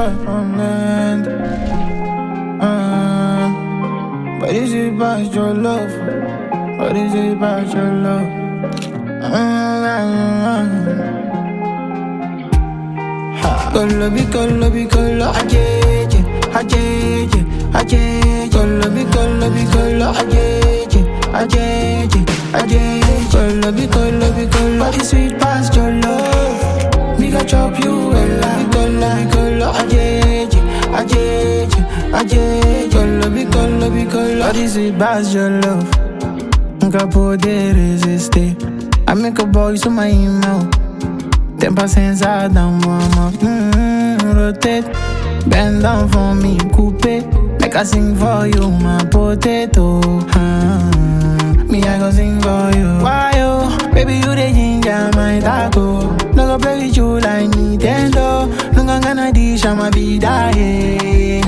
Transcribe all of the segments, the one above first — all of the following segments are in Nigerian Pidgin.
far from land. Um, but is it about your love? What is it about your love? Kolo bi kolo bi kolo ajeje ajeje ajeje Kolo bi kolo bi kolo ajeje ajeje ajeje Kolo bi kolo bi kolo Body sweet past your love Me ga chop you well bi kolo bi kolo ajeje ajeje ajeje Kolo bi kolo bi kolo Body sweet past your love Nunca poder resistir I make a boy so my email Tempa sensada, mama. Mm, rotate, bend down for me, coupe. Make I sing for you, my potato. Mm, me, I go sing for you. Why, oh, baby, you the ginger, my taco. No go play with you like Nintendo. No go gonna dish, I'ma be dying.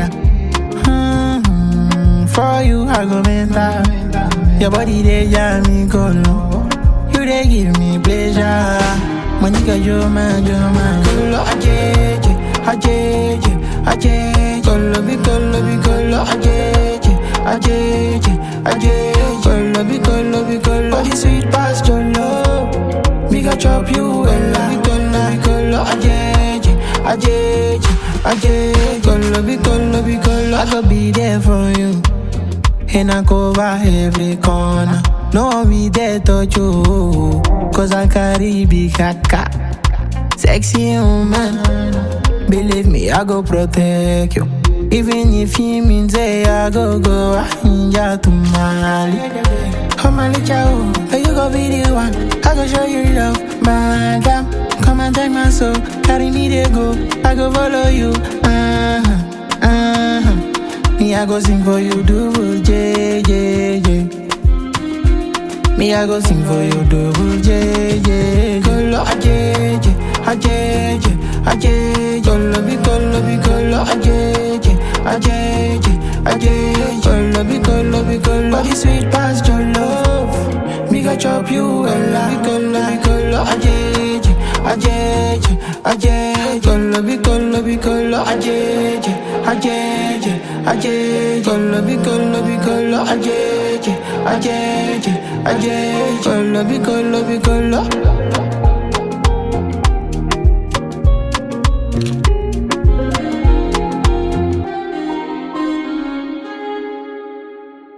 Mm, for you, I go mental. Your body, they jam me, go low. You, they give me pleasure. Monica, you're mine, you're mine. Kolo ajeje, ajeje, ajeje. Kolo bi kolo bi kolo ajeje, ajeje, ajeje. Kolo bi kolo bi kolo. Body sweet past your love. Me ga chop you well. Bi kolo bi kolo ajeje, ajeje, ajeje. Kolo bi kolo bi kolo. I go be there for you. And I cover every corner. No one be there touch you. Cause I carry big kaka. Sexy woman. Believe me, I go protect you. Even if you mean say I go go, I ninja to Mali. Come on, let you but you go be the one. I go show you love, madam. Come and take my soul, carry me there go. I go follow you. Uh-huh, uh-huh. Me, I go sing for you, do J, J, J. Me, I go sing for you, double J, J. Kolo ajeje, ajeje, ajeje. Kolo bi kolo bi kolo ajeje, ajeje, ajeje. Kolo bi kolo bi kolo. Body sweet past your love. Me ga chop you well. Bi kolo bi kolo ajeje, ajeje, ajeje. Kolo bi kolo bi kolo ajeje, ajeje, ajeje. Kolo bi kolo bi kolo ajeje, ajeje, ajeje. Kolo bi kolo bi kolo.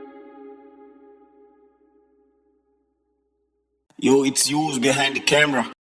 Yo, it's you behind the camera.